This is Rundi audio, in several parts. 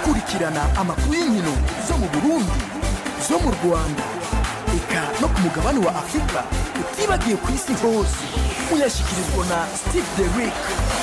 kurikirana amakuru y'inkino zo mu burundi zo mu rwanda eka no ku mugabane wa afurika utibagiye ku isi hose muyashyikirizwa na steve derick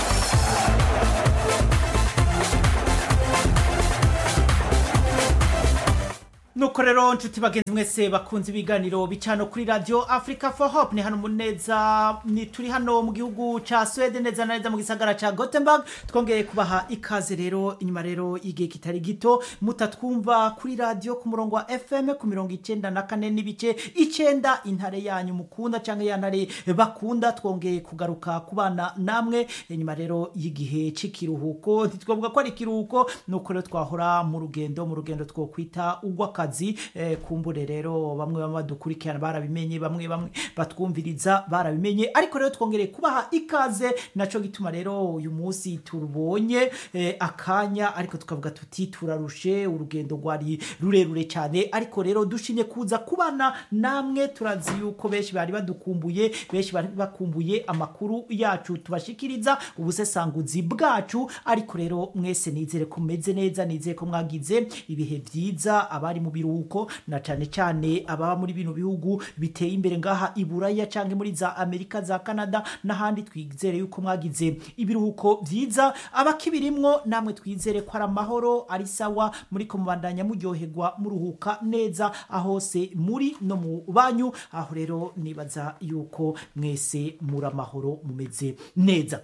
nuko rero nshuti bagenzi mwese bakunze ibiganiro bicano kuri radio africa for hope ni hano muneza ni turi hano mu gihugu ca swede neza na neza mu gisagara ca gothenburg twongeye kubaha ikaze rero inyuma rero igihe kitari gito mutatwumva kuri radio ku murongo wa fm ku mirongo icenda na kane n'ibice icenda intare yanyu mukunda canke ya ntare bakunda twongeye kugaruka kubana namwe inyuma rero y'igihe c'ikiruhuko ntitwavuga ko ari ikiruhuko nuko rero twahora mu rugendo mu rugendo twokwita ugwaka akazi eh, kumbure rero bamwe bamwe badukurikirana barabimenye bamwe bamwe batwumviriza barabimenye ariko rero twongereye kubaha ikaze naco gituma rero uyu munsi tubonye eh, akanya ariko tukavuga tuti turarushe urugendo rwari rurerure cyane ariko rero dushimye kuza kubana namwe turazi yuko benshi bari badukumbuye benshi bari bakumbuye amakuru yacu tubashikiriza ubusesanguzi bwacu ariko rero mwese nizere ko mumeze neza nizere ko mwagize ibihe byiza abari mu biruhuko na cyane cyane ababa muri bino bihugu biteye imbere ngaha i buraya cyangwa muri za amerika za canada n'ahandi twizere yuko mwagize ibiruhuko byiza abakibirimwo namwe twizere ko ari amahoro ari sawa muri ko mubandanya muryoherwa muruhuka neza ahose muri no mu banyu aho rero nibaza yuko mwese muri amahoro mumeze neza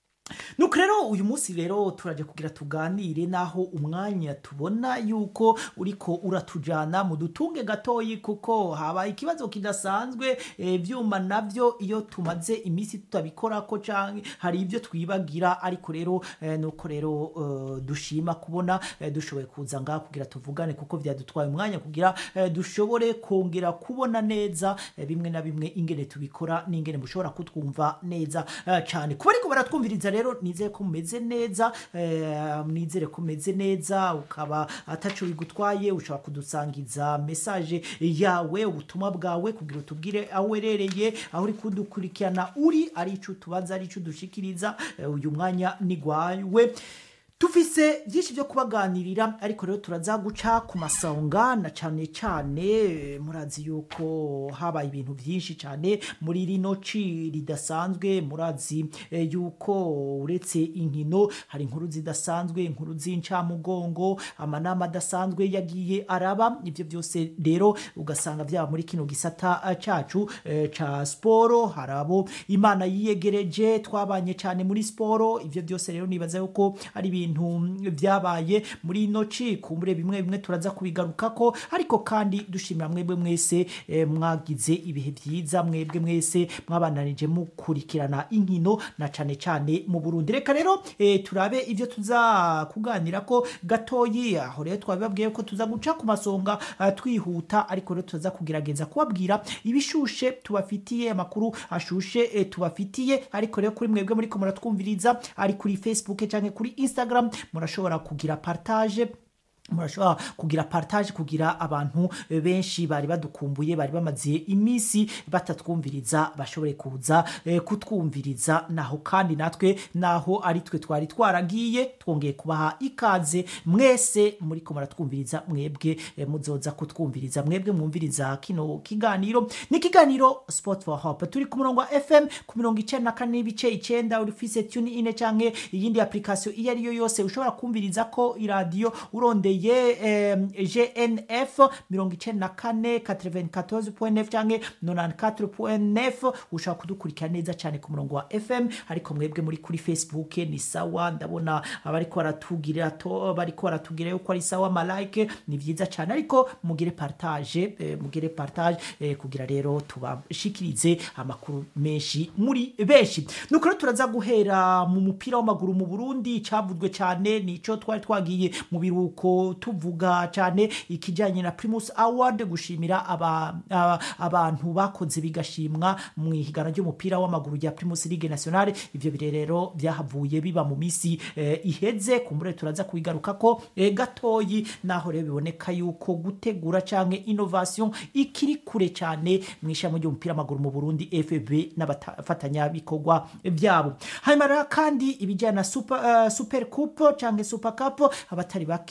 nuko rero uyu munsi rero turaje kugira tuganire naho umwanya tubona yuko uriko uratujana mu dutunge gatoyi kuko habaye ikibazo kidasanzwe ibyuma nabyo iyo tumaze iminsi tutabikora ko canke hari ibyo twibagira ariko rero eh, nuko rero eh, dushima kubona eh, dushoboye kuza ngaha kugira tuvugane kuko vyadutwaye umwanya kugira eh, dushobore kongera kubona neza eh, bimwe na bimwe ingene tubikora n'ingene mushobora kutwumva neza eh, cyane kuba ariko baratwumviriza rero nizere ko mumeze neza eh, nizere ko umeze neza ukaba ataco bigutwaye ushobora kudusangiza message yawe ubutumwa bwawe kugira utubwire aho uherereye aho uri kudukurikirana uri ari ico tubaza ari ico dushikiriza eh, uyu mwanya ni gwawe tufise byinshi byo kubaganirira ariko rero turaza guca ku masonga na cyane cyane murazi yuko habaye ibintu byinshi cyane muri rino ci ridasanzwe murazi eh, yuko uretse inkino hari inkuru zidasanzwe inkuru z'incamugongo amanama adasanzwe yagiye araba ibyo byose rero ugasanga byaba muri kino gisata eh, cacu eh, ca siporo hari abo imana yiyegereje twabanye cyane muri siporo ibyo byose rero nibaza yuko ari ibintu ibintu byabaye muri ino ci kumbure bimwe bimwe turaza kubigarukako ariko kandi dushimira mwebwe mwese eh, mwagize ibihe byiza mwebwe mwese mwabananije mukurikirana inkino na cane cane mu Burundi reka rero eh, turabe ivyo tuza kuganira ko gatoyi aho rero twabibabwiye ko tuza guca ku masonga uh, twihuta ariko rero tuza kugerageza kubabwira ibishushe tubafitiye amakuru ashushe eh, tubafitiye ariko rero kuri mwebwe muri ko muratwumviriza ari kuri Facebook canke kuri Instagram murashobora kugira partage murashobora kugira partage kugira abantu benshi bari badukumbuye bari bamaze iminsi batatwumviriza bashobore kuza eh, kutwumviriza naho kandi natwe naho ari twe twari twaragiye twongeye kubaha ikaze mwese muri ko muratwumviriza mwebwe eh, muzoza kutwumviriza mwebwe mwumviriza kino kiganiro ni kiganiro sport for hope turi ku murongo wa fm ku mirongo icenda na kane n'ibice icenda urifise tune ine canke iyindi application iyo ariyo yose ushobora kumviriza ko iradiyo urondeye ye gnf mirongo icenda na kane 94.9 canke 94.9 ushobora kudukurikira neza cyane ku murongo wa fm ariko mwebwe muri kuri facebook ni sawa ndabona abariko baratugira to bariko baratugira yuko ari sawa malike ni vyiza cyane ariko mugire partage eh, mugire partage eh, kugira rero tubashikirize amakuru menshi muri benshi nuko rero turaza guhera mu mupira w'amaguru mu Burundi cavuzwe cyane nico twari twagiye mu biruko tuvuga cyane ikijyanye na Primus Award gushimira aba, aba, abantu bakoze bigashimwa mu ihiganwa ry'umupira w'amaguru rya Primus Ligue Nationale ivyo birerero byahavuye biba mu misi eh, iheze kumbure turaza kubigaruka ko eh, gatoyi naho rero biboneka yuko gutegura canke innovation ikiri kure cyane mu ishami ry'umupira w'amaguru mu Burundi FB n'abafatanya bikorwa byabo hanyuma kandi ibijyana na super, uh, super coupe canke super cup abatari bake muramaze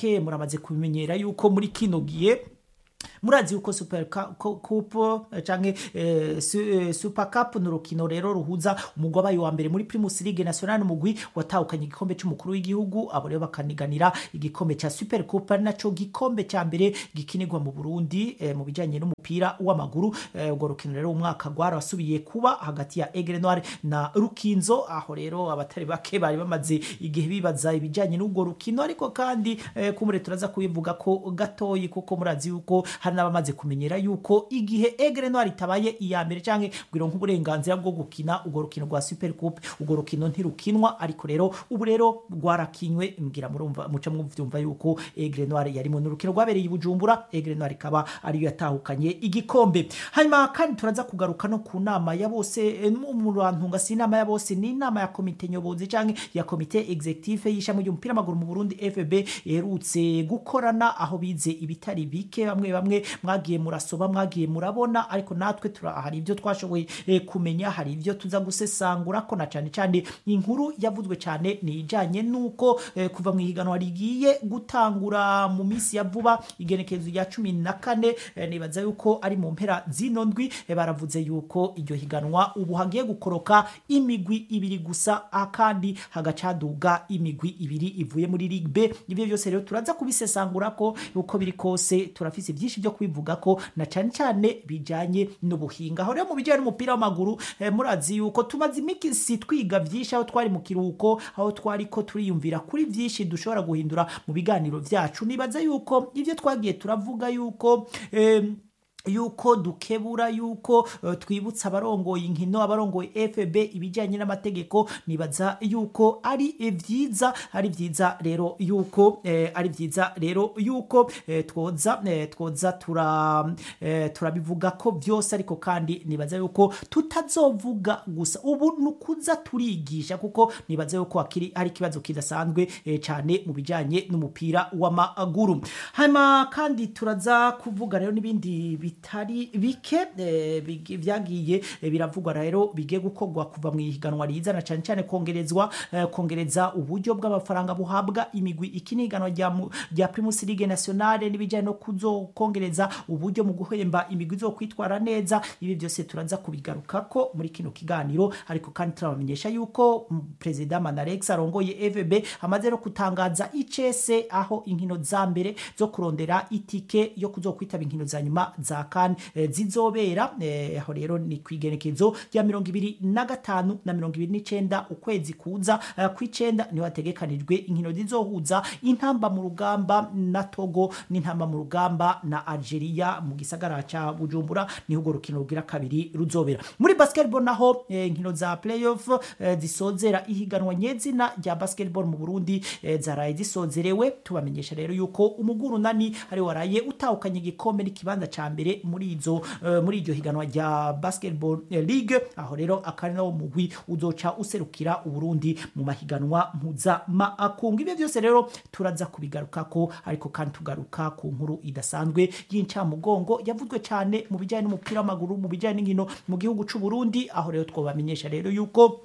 turamaze kubimenyera yuko muri kino gihe murazi yuko super Cup- Cu- cup eh, canke eh, su- eh, super cup ni urukino rero ruhuza umugwi wabaye wa mbere muri primus league national umugwi watahukanye igikombe c'umukuru w'igihugu abo rero bakaniganira igikombe ca super cup ari naco gikombe ca mbere gikinirwa mu burundi eh, mu bijanye n'umupira w'amaguru Eh, urwo rukino rero umwaka rwarasubiye kuba hagati ya egre noir na rukinzo aho rero abatari bake bari bamaze igihe bibaza ibijanye n'urwo rukino ariko kandi eh, kumure turaza kubivuga ko gatoyi kuko murazi yuko hari n'abamaze kumenyera yuko igihe egre noir itabaye iya mbere canke bwiro nk'uburenganzira bwo gukina urwo rukino rwa super coupe urwo rukino ntirukinwa ariko rero ubu rero rwarakinywe mbwira murumva muca mwumva yuko egre noir yarimo n'urukino rwabereye i bujumbura egre noir ikaba ariyo yatahukanye igikombe hanyuma kandi turaza kugaruka no ku nama ya bose eh, mu mu bantunga si inama ya bose ni inama ya komite nyobozi canke ya komite executive y'ishami ry'umupira w'amaguru mu burundi fb iherutse gukorana aho bize ibitari bike bamwe bamwe mwagiye murasoba mwagiye murabona ariko natwe tura hari ibyo twashoboye eh, kumenya hari ibyo tuza gusesangura ko na cane cane inkuru yavuzwe cane ni ijanye nuko eh, kuva mu ihiganwa rigiye gutangura mu minsi ya vuba igenekerezo rya cumi na kane eh, nibaza yuko ari mu mpera zino ndwi eh, baravuze yuko iryo higanwa ubu hagiye gukoroka imigwi ibiri gusa ah, kandi hagacaduga imigwi ibiri ivuye muri Ligue B ibyo byose rero turaza kubisesangura ko uko biri kose turafise byinshi byo kubivuga ko na cyane cyane bijanye n'ubuhinga aho rero mu bijyanye n'umupira w'amaguru eh, murazi yuko tumaze imikisi twiga byinshi aho twari mu kiruhuko aho twari ko turiyumvira kuri byinshi dushobora guhindura mu biganiro byacu nibaza yuko ibyo twagiye turavuga yuko em, yuko dukebura yuko uh, twibutsa abarongoye inkino abarongoye FB ibijyanye n'amategeko nibaza yuko ari eh, vyiza ari vyiza rero yuko eh, ari vyiza rero yuko eh, twoza eh, twoza tura eh, turabivuga ko byose ariko kandi nibaza yuko tutazovuga gusa ubu nukuza turigisha kuko nibaza yuko akiri ari ikibazo kidasanzwe eh, cyane mu bijyanye n'umupira w'amaguru hanyuma kandi turaza kuvuga rero n'ibindi bitari bike eh, bigi- byagiye eh, biravugwa rero bigiye gukorwa kuva mu ihiganwa rizana cyane cyane kongerezwa eh, kongereza uburyo bw'amafaranga buhabwa imigwi iki ni ihiganwa rya mu- rya Primus League Nationale n'ibijyanye no kuzokongereza uburyo mu guhemba imigwi zo kwitwara neza ibi byose turaza kubigaruka ko muri kino kiganiro ariko kandi turabamenyesha yuko mm, Perezida Manarex arongoye FB amaze no kutangaza icese aho inkino za mbere zo kurondera itike yo kuzokwitaba inkino za nyuma za kan eh, zizobera eh, aho rero ni kwigenekezo rya mirongo ibiri na gatanu na mirongo ibiri n'icenda ukwezi kuza eh, kw'icenda niho hategekanijwe inkino zizohuza intamba mu rugamba na Togo n'intamba mu rugamba na Algeria mu gisagara ca Bujumbura niho urwo rukino rugira kabiri ruzobera muri basketball naho eh, inkino za playoff eh, zisozera ihiganwa nyezina rya basketball mu Burundi eh, zaraye zisozerewe tubamenyesha rero yuko umuguru nani ari waraye utahukanye igikombe n'ikibanza ca mbere muri izo eh, muri iryo higanwa rya basketball eh, league aho rero akari nawo mugwi uzoca userukira uburundi mu mahiganwa mpuzamakungu ibyo byose rero turaza kubigarukako ariko kandi tugaruka ku nkuru idasanzwe y'incamugongo yavuzwe cyane mu bijyanye n'umupira w'amaguru mu bijyanye n'inkino mu gihugu c'u Burundi aho rero twabamenyesha rero yuko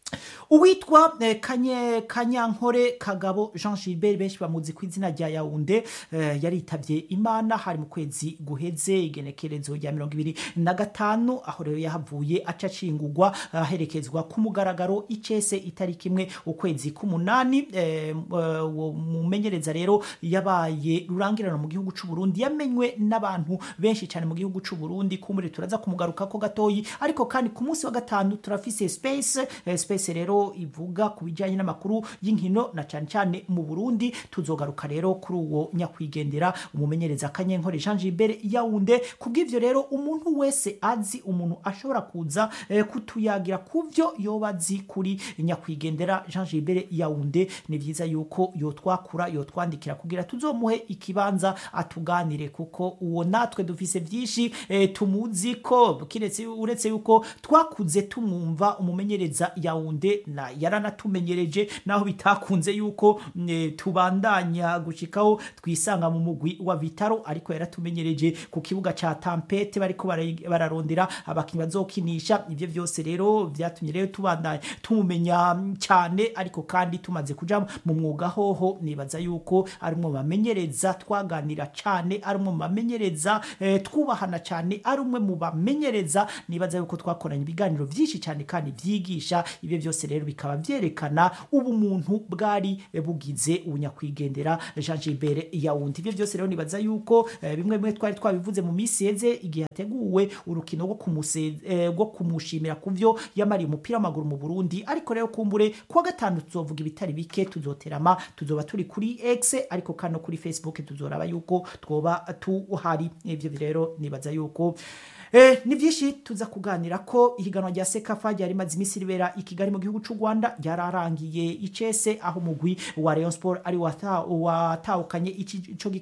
uwitwa eh, kanye kanyankore kagabo jean gilbert benshi bamuzi ku izina rya yaunde eh, yaritabye imana hari mu kwezi guheze igenekerezo rya mirongo ibiri na gatanu aho rero yahavuye aca acingurwa aherekezwa ku mugaragaro icese itariki imwe ukwezi k'umunani eh, eh, uwo mumenyereza rero yabaye rurangirana mu gihugu c'u Burundi yamenywe n'abantu benshi cyane mu gihugu c'u Burundi kumure turaza kumugaruka ko gatoyi ariko kandi ku munsi wa gatanu turafise space eh, space rero ivuga ku bijyanye n'amakuru y'inkino na cyane cyane mu Burundi tuzogaruka rero kuri uwo nyakwigendera umumenyereza kanyenkore Jean Gilbert Yaounde kubw'ivyo rero umuntu wese azi umuntu ashobora kuza eh, kutuyagira kuvyo yoba azi kuri nyakwigendera Jean Gilbert Yaounde ni vyiza yuko yotwakura yotwandikira kugira tuzomuhe ikibanza atuganire kuko uwo natwe dufise vyinshi eh, tumuzi ko kiretse uretse yuko twakuze tumwumva umumenyereza Yaounde na yaranatumenyereje naho bitakunze yuko mm, tubandanya gushikaho twisanga mu mugwi wa Vitaro ariko yaratumenyereje ku kibuga ca Tampete bariko bara- bararondera abakinyi bazokinisha ivyo vyose rero vyatumye rero tubandanya tumumenya mm, cyane ariko kandi tumaze kuja mu mwuga hoho nibaza yuko ari umwe mu bamenyereza twaganira cyane ari umwe mu bamenyereza eh, twubahana cyane ari umwe mu bamenyereza nibaza yuko twakoranye ibiganiro byinshi cyane kandi byigisha ibyo byose rero bikaba byerekana ubumuntu bwari eh, bugize ubunyakwigendera Jean Gilbert Yawundi ibyo byose rero nibaza yuko eh, bimwe bimwe twari twabivuze mu minsi yeze igihe hateguwe urukino rwo kumuse- eh, rwo kumushimira ku byo yamariye umupira w'amaguru mu Burundi ariko rero kumbure kuwa gatanu tuzovuga ibitari bike tuzoterama tuzoba turi kuri X ariko kandi no kuri Facebook tuzoraba yuko twoba tuhari ivyo rero nibaza yuko Eh, ni byinshi tuza kuganira ko ihiganwa rya sekafa ryari rimaze iminsi ribera i kigali mu gihugu cy'u rwanda ryararangiye icese aho umugwi wa rayon sport ari wata- watahukanye ico